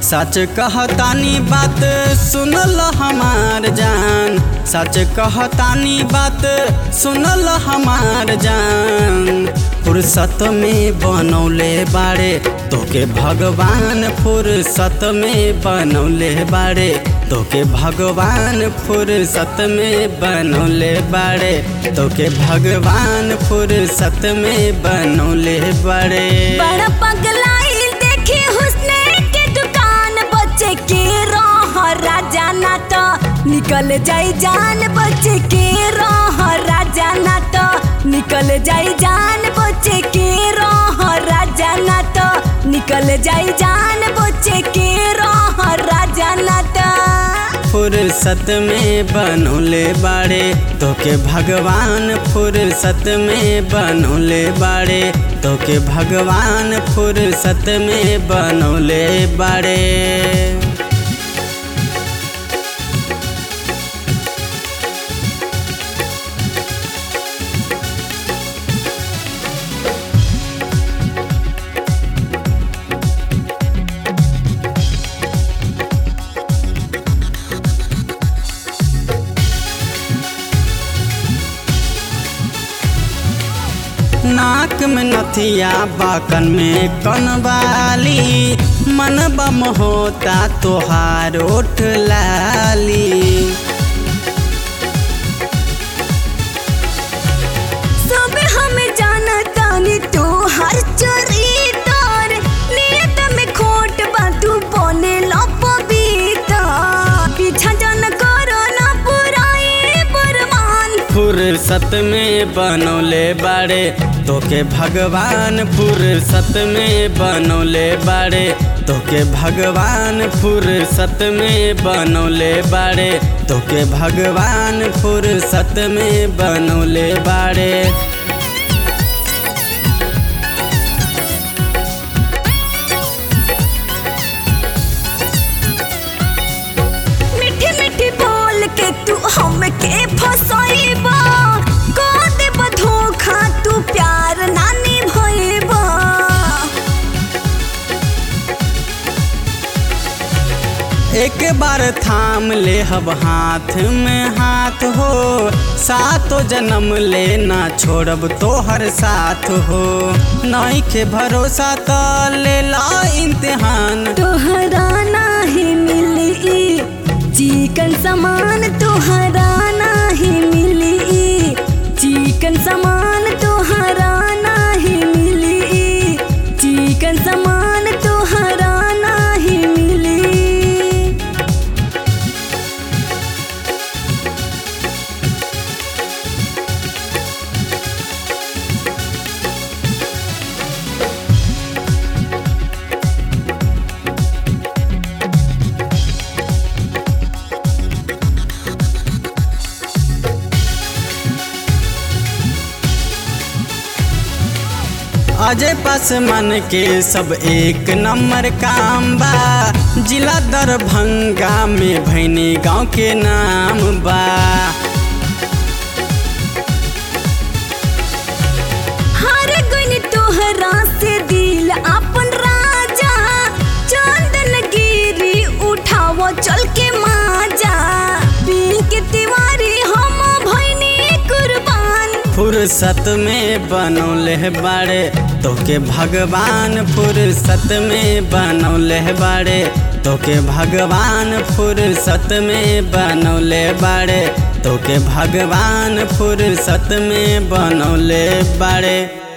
सच कहतानी बात सुनल हमार जान सच कहतानी बात सुनल हमार जान फुर्सत में बनौले बाड़े तोके भगवान फुर्सत में बनौले बाड़े तोके भगवान फुर्सत में बनौले बाड़े तोके भगवान फुर्सत में बनौले बाड़े बड़ा पगलाई देखी हुस्ने के दुकान बच्चे के रह राजा ना तो निकल जाई जान बच्चे के रह राजा ना तो निकल जाई जान बच्चे के रह राजा ना तो निकल जाई जान बच्चे के रह राजा ना तो फुर्सत में बनौले बाड़े तोके भगवान फुर्सत में बनौले बाड़े तोके भगवान फुर्सत में बनौले बाड़े नाक में नथिया बाकन में कनवाली मन बम होता तोहार ओठ लाली सब हम जानतानी तू हर चरितर नियत में खोट बा तू बने लपबीता पीछा जन करो ना पुराए बरमान फुर्सत में बनौले बाड़े तोके भगवान फुर्सत में बनौले बाड़े तोके भगवान फुर्सत में बनौले बाड़े तोके भगवान फुर्सत में बनौले बाड़े मीठी मीठी बोल के तू हमके फसाइबा को देब धोखा तू प्यार नानी भइबा एक बार थाम ले हब हाथ में हाथ हो सातो जन्म लेना छोड़ब तोहर साथ हो नहीं के भरोसा तो ले ला इम्तिहान तोहरा नाही मिली चिकन समान तोहरा नाही मिली चिकन समान तोहरा नाही मिली चिकन समान तोहरा नाही मिली अजय पासमान के सब एक नंबर काम बा जिला दरभंगा में भैनी गांव के नाम बा हर गुन तोहरा से दिल अपन राजा चंदन गिरी उठावो चल के माजा पील के तिवारी हम भैनी कुर्बान फुर्सत में बनौले बाड़े तोके भगवान फुर्सत में बनौले बाड़े तोके भगवान फुर्सत में बनौले बाड़े तोके भगवान फुर्सत में बनौले बाड़े